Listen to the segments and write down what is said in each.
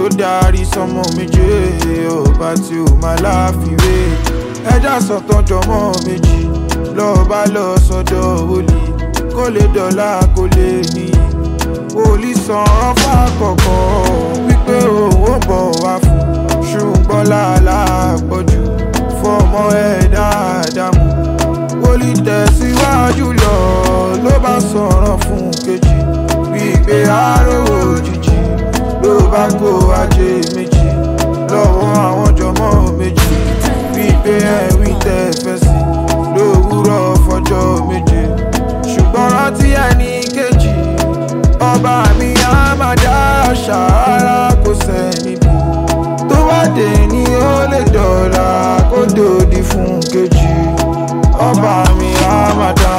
darí sọmọ méje ọba tí ó máa láfiwé ẹja sọ̀tàn jọmọ méjì lọ́ọ̀bá lọ sọ́dọ̀ wòlíì kó lè dọ̀la kó lè níyì wòlíì san fàkọ̀kọ̀ wípé òun ò bọ̀ wá fún ṣùgbọ́n làálà pọ̀jù fọmọ ẹ̀ dáadáa mú wòlíì tẹ̀síwájú lọ ló bá sọ̀rọ̀ fún kejì wípé àárò òjijì ló bá kó ajé méjì lọ́wọ́ àwọn jọmọ́ méjì wípé ẹ̀wí tẹ̀ fẹ́ sí lówùúrọ̀ fọjọ́ méje ṣùgbọ́n rántí ẹni kejì ọba mi á máa dá ṣàárá kò sẹ́ni bí tó bá dé ní ó lè dọ̀la kó dòdì fún kejì ọba mi á máa dá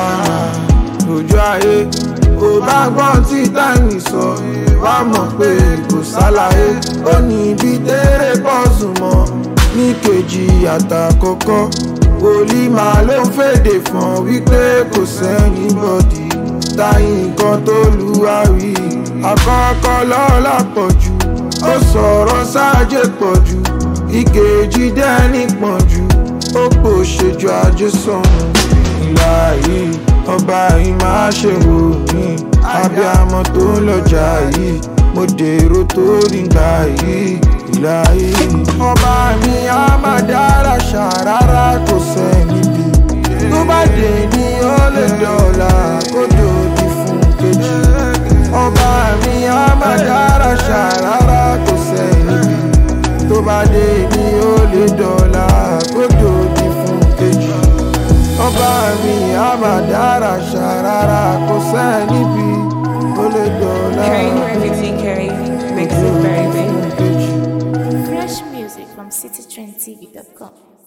lójú ayé ò bá gbọ́n tí táìmì sọ wá mọ̀ pé kò ṣàlàyé ó ní ibi tẹ́rẹ̀ pọ́ọ̀sù mọ́ ní kejì àtàkọ́kọ́ wòlíì máa ló ń fèdè fún wípé kò sẹ́ni bọ́dì táyì nǹkan tó lu àwí àkọ́kọ́ lọ́la pọ̀ jù ó sọ̀rọ̀ sáàjẹ́ pọ̀ jù ìkejì dẹ́ni pọ̀ jù ó pò ṣèjọ ajé sọ̀rùn ìlà yìí ọba yìí máa ṣe wò mí abiyamọ tó ń lọjà yìí mo dèrò tó nígbà yìí ìlà yìí. ọba mi á máa dára ṣàrárá kò sẹ́ni bí tó bá dé ní ó lè dọ̀la kó dòdì fún kejì. ọba mi á máa dára ṣàrárá kò sẹ́ni bí tó bá dé ní ó lè dọ̀la kó dòdì fún kejì. ọba mi á máa dára ṣàrárá kò sẹ́ni bí ó lè dọ̀la Carry everything, carry makes it very big. kejì. Fresh music from citytrendtv.com.